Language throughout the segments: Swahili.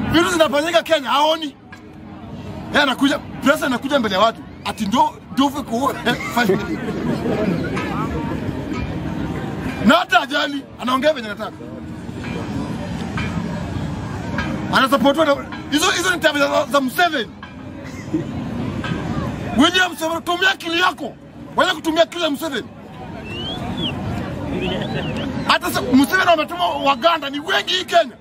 vitu zinafanyika Kenya haoni. Yeye anakuja, presa anakuja mbele ya watu ati ndo ndovu kuua family. na hata ajali anaongea venye anataka, anasapotiwa na hizo hizo ni tabia za, za Museveni. William Museveni, tumia akili yako, wacha kutumia akili ya Museveni. Hata sa- Museveni wametuma Waganda ni wengi hii Kenya.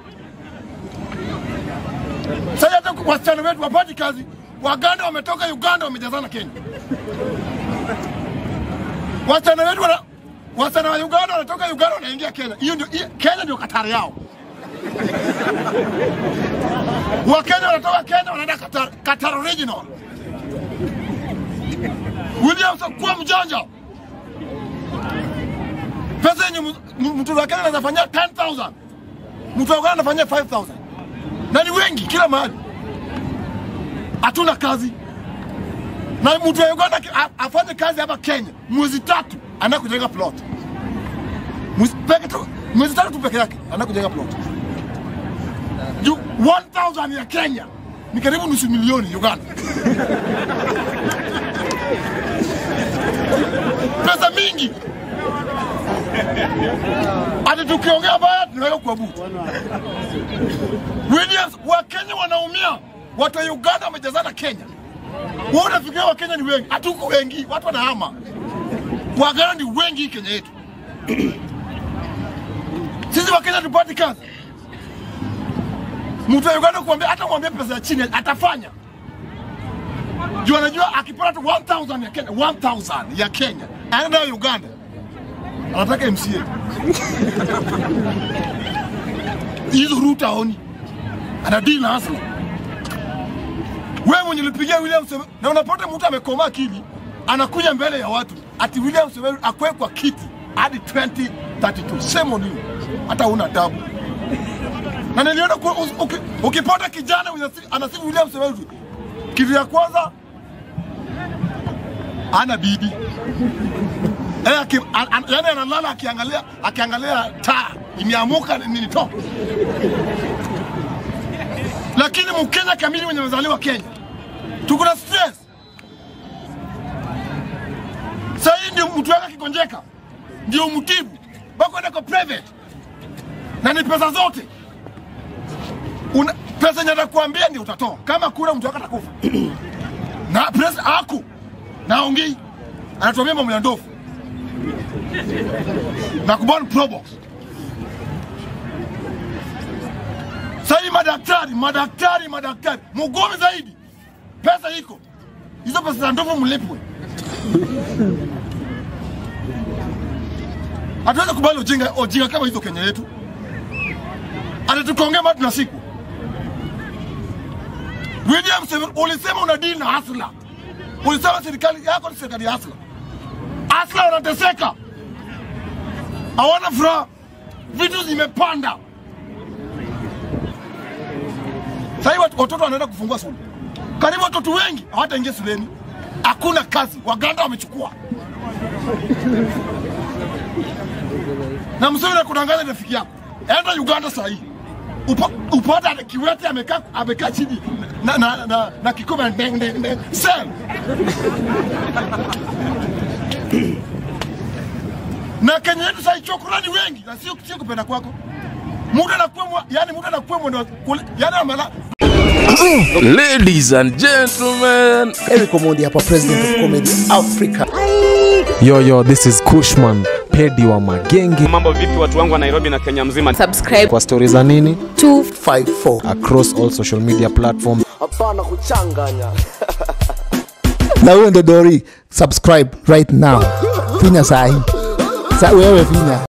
Sasa hata wasichana wetu wapati kazi, Waganda wametoka Uganda wamejazana Kenya. Wasichana wetu wana wasichana wa Uganda wanatoka Uganda wanaingia Kenya. Hiyo ndio hiyo- Kenya ndio Katari yao. Wakenya wanatoka Kenya wanaenda Qatar, Qatar original. William kuwa mjanja. Pesa yenye mu- mu- mtu wa Kenya anaweza fanyia 10,000. Mtu wa Uganda anafanyia 5,000. Na ni wengi kila mahali. Hatuna kazi. Na mtu wa Uganda aki- a- afanye kazi hapa Kenya mwezi tatu anaenda kujenga plot. Mwezi peke tu, mwezi tatu tu peke yake anaenda kujenga plot. Juu 1000 ya Kenya ni karibu nusu milioni Uganda. Pesa mingi. Ati tukiongea baya tunaweka kwa butu. Williams, Wakenya wanaumia, watu wa Uganda wamejazana Kenya. Wewe unafikiria Wakenya ni wengi? Hatuko wengi, watu wanahama. Waganda ni wengi hii Kenya yetu. Sisi Wakenya tupati kazi. Mtu wa Uganda kuambia, hata mwambie pesa ya chini atafanya juu anajua akipata tu 1000 ya Kenya, 1000 ya Kenya anaenda nayo Uganda, anataka MCA hizo ruta aoni, anadili na hasla. Wewe mwenye ulipigia William Museveni na unapata mtu amekomaa akili, anakuja mbele ya watu ati William Museveni akwe kwa kiti hadi 2032 same on you, hata una adabu. Na niliona kwa- uki- uki- ukipata kijana mwenye asi- anasifu William Museveni, kitu ya kwanza ana bibi Eh, aki, an, an, yani analala akiangalia akiangalia taa imeamuka nini to lakini mkenya kamili mwenye amezaliwa Kenya tuko na stress. Sasa hii ndio mtu wake akigonjeka ndio mtibu bakwenda kwa private na ni pesa zote Una, pesa yenye atakuambia ndio utatoa kama kuna mtu wake atakufa na pesa aku naongei anatuambia mambo ya ndovu na kubani probox. Sahii madaktari madaktari madaktari mugome zaidi, pesa iko hizo pesa za ndovu mlipwe. Hatuwezi kubali ujinga ujinga kama hizo Kenya yetu, atatukaongea matu na siku. William Museveni, ulisema una deal na hasla, ulisema serikali yako ni serikali ya hasla. Hasla wanateseka, hawana furaha, vitu zimepanda. Sasa hivi watoto wanaenda kufungua shule, karibu watoto wengi hawataingia shuleni, hakuna kazi, Waganda wamechukua. Na Museveni akudanganya rafiki yako, enda Uganda saa hii Upa, upata Kiwete amekaa amekaa chini na, na, na, na kikombe ndeng ndeng ndeng sell na Kenya yetu sasa chokorani wengi na sio sio kupenda kwako. Muda anakuwa mwa- yani muda anakuwa mwendo kule- yani amala Ladies and gentlemen, Eric Omondi hapa, president of comedy Africa. Yo, yo, this is Kushman, pedi wa magenge. Mambo vipi watu wangu wa Nairobi na Kenya mzima? subscribe Kwa stori za nini 54 across all social media platforms. hapana kuchanganya na huyo ndo Dori, subscribe right now, finya sahi sa wewe finya